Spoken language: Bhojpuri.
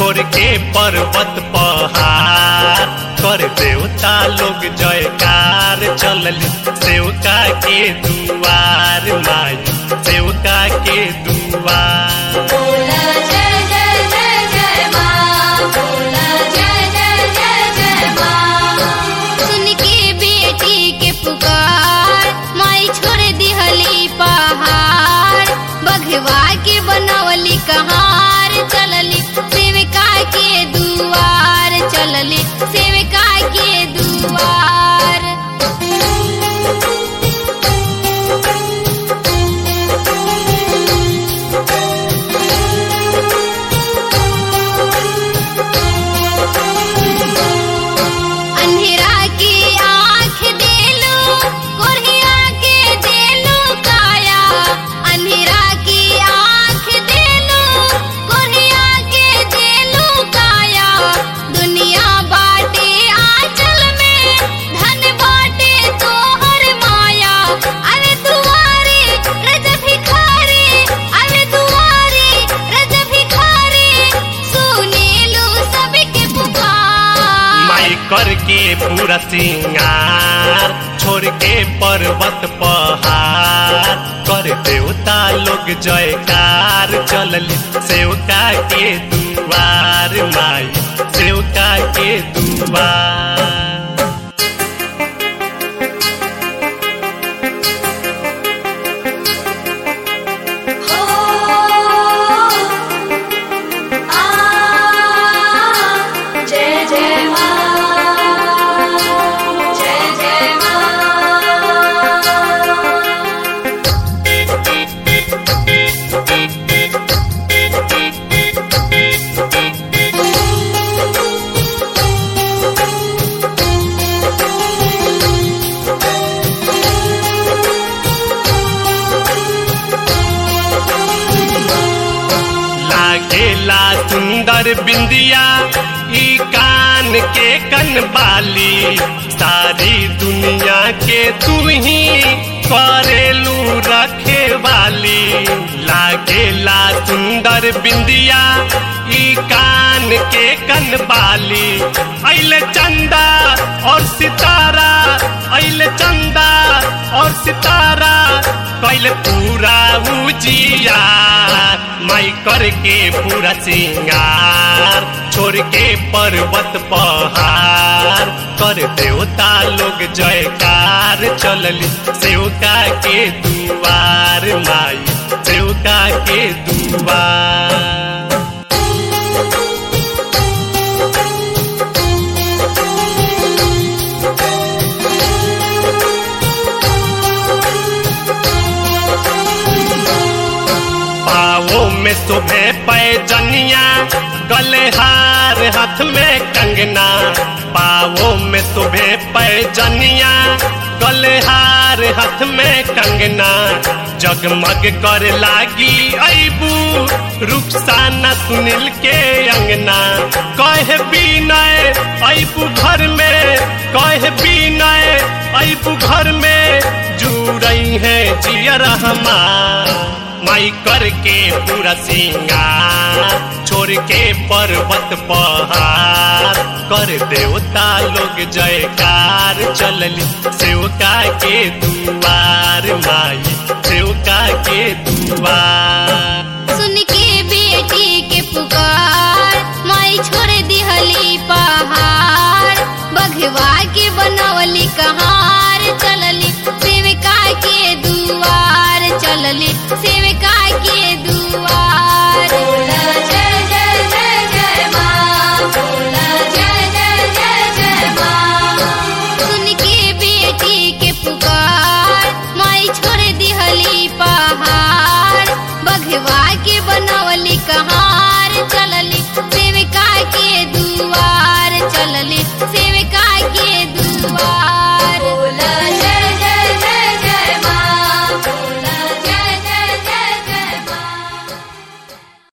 छोड़ के पर्वत पहाड़ कर देवता लोग जयकार चलली सेवका के दुआर माई सेवका के दुआर बोला जय जय जय जय माँ बोला जय जय जय जय माँ सुन के बेटी के पुकार माई छोड़ दिहली पहाड़ बघवा के बनवली कहार चलली सेविका के दुआर चलली सेविका के दुआर अंधेरा की आँख देलू कोढ़िया के देलू काया अंधेरा की आँख देलू कोढ़िया के देलू काया दुनिया बाटे आंचल में धन बाटे तोहर माया अरे दुआरे रज भिखारी अरे दुआरे रज भिखारी सुनेलू सबके पुकार माई करके पूरा सिंगार छोड़ के पर्वत पहाड़ कर देवता लोग जयकार चलली सेवका के दुआर माई सेवका के दुआर हो आ जय जय माँ जय जय माँ लागेला सुंदर बिंदिया ई कान के कनबाली सारी दुनिया के तू ही करेलू रखे वाली लागेला सुंदर बिंदिया ई कान के कनबाली अइले चंदा और सितारा अइले चंदा और सितारा कैले पूरा उजिया माई करके पूरा सिंगार छोड़ के पर्वत पहाड़ कर देवता लोग जयकार चलली सेवका के दुआर माई सेवका के दुआर पाओ में सुबह पैजनिया गले हार हाथ में कंगना पाओ में सुबह पैजनिया गले हार हाथ में कंगना जगमग कर लागी अबू रुखसाना सुनील के अंगना कहे बीनय अबू घर में कहे बीनय अबू घर में जुड़ई है जियर हमार माई करके पूरा सिंगार छोड़ के पर्वत पहाड़ कर देवता लोग जयकार चलली सेवका के दुआर माई सेवका के दुआर सुन के बेटी के पुकार माई छोड़ दिहली पहाड़ बघवा के बनवली कहार चलली सेविका के दुआर चलली सेविका के दुआर बोला जय जय जय जय माँ बोला जय जय जय जय माँ सुन के बेटी के पुकार